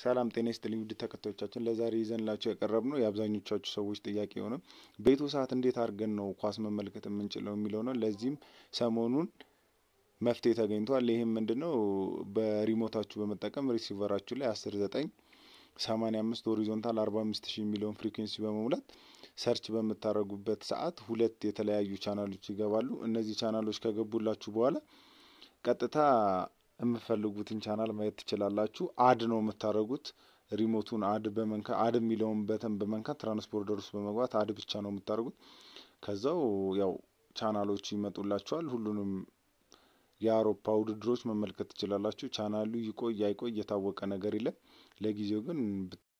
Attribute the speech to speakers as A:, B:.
A: ሰላም ጤና ይስጥልኝ ውድ ተከታዮቻችን፣ ለዛሬ ይዘንላቸው የቀረብነው የአብዛኞቻችሁ ሰዎች ጥያቄ የሆነ በኢትዮ ሰዓት እንዴት አድርገን ነው ኳስ መመልከት የምንችለው የሚለው ነው። ለዚህም ሰሞኑን መፍትሄ ተገኝቷል። ይህም ምንድን ነው? በሪሞታችሁ በመጠቀም ሪሲቨራችሁ ላይ አስር ዘጠኝ ሰማኒያ አምስት ሆሪዞንታል አርባ አምስት ሺህ የሚለውን ፍሪኩዌንሲ በመሙላት ሰርች በምታደርጉበት ሰዓት ሁለት የተለያዩ ቻናሎች ይገባሉ። እነዚህ ቻናሎች ከገቡላችሁ በኋላ ቀጥታ የምፈልጉትን ቻናል ማየት ትችላላችሁ። አድ ነው የምታደርጉት። ሪሞቱን አድ በመንካ አድ የሚለውን በተን በመንካት ትራንስፖርተር ውስጥ በመግባት አድ ብቻ ነው የምታደርጉት። ከዛው ያው ቻናሎቹ ይመጡላችኋል። ሁሉንም የአውሮፓ ውድድሮች መመልከት ትችላላችሁ። ቻናሉ ይቆይ አይቆይ የታወቀ ነገር የለም። ለጊዜው ግን